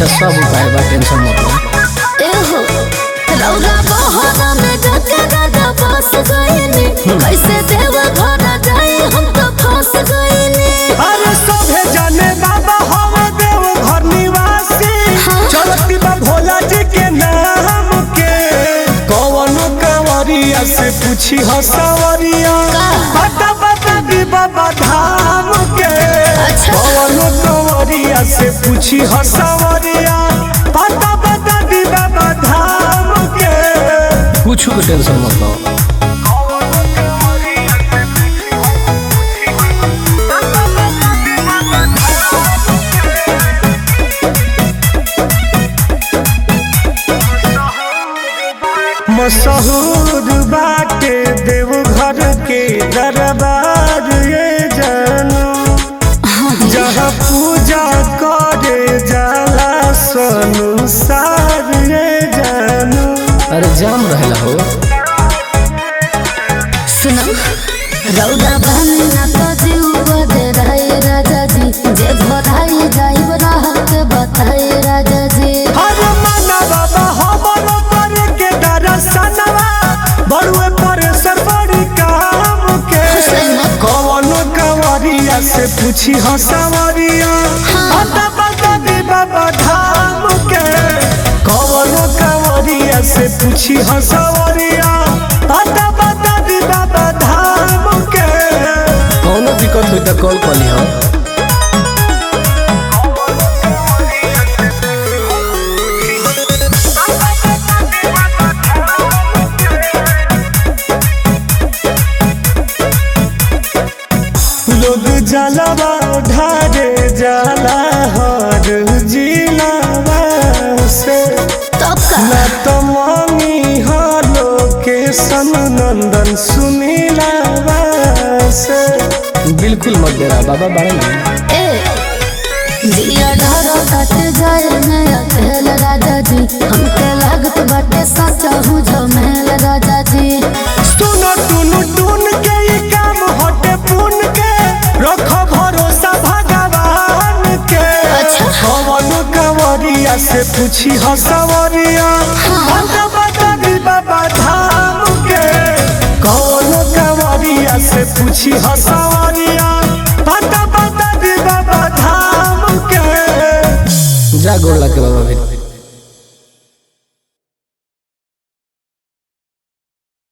अच्छा सब उपाय बा टेंशन मत लो एहो रौरा बहरा में जाके दादा फंस गईनी कैसे देव घर जाए हम तो फंस गईनी अरे सभे जाने बाबा हम देव घर निवासी हाँ। चलती बा भोला जी के नाम के कौन कंवरिया से पूछी हो सवरिया का? बता बता दी बाबा धाम के अच्छा। कौन कंवरिया से पूछी हो सवरिया बता बता दी बाबा धाम के कुछ के टेंशन मत लो मशहूर बाटे देवघर के दरबार ये जानू जहाँ पूजा करे जाला संसार ये जानू अरे जाम रहेला हो सुनो रौरा बहनी ना तो जीव बदे रहे राजा जी जे भराई जाइब राहत बताए राजा जी हर माना बाबा हमरो पर के दरसनवा बड़ुए पर सर बड़ी काम के कौन कंवरिया से पूछी हो सवरिया बता बता दी बाबा धाम के कौन कंवरिया से पूछी हो सवरिया बता बता दी बाबा धाम के कौनो दिक्कत हुई तो कॉल कर लिहो लोग जलवा ढारे जाला हर जिलावा से तब का न तो मांगी हालो के सन नंदन सुनीला से बिल्कुल मत देना बाबा बारे में ए दिया डरो कट जाए मैं अकेल राजा जी हमके लागत बाटे सच्चा हूँ जो महल राजा जी सुनो टुन टुन के ये काम हटे पुन के रखो भरोसा भगवान के अच्छा। कौन कंवरिया से पूछी हो सवरिया बता बता दी बाबा धाम के कौन कंवरिया से पूछी हो सवरिया बता बता दी बाबा धाम के जा गोड़ ला के बाबा फिर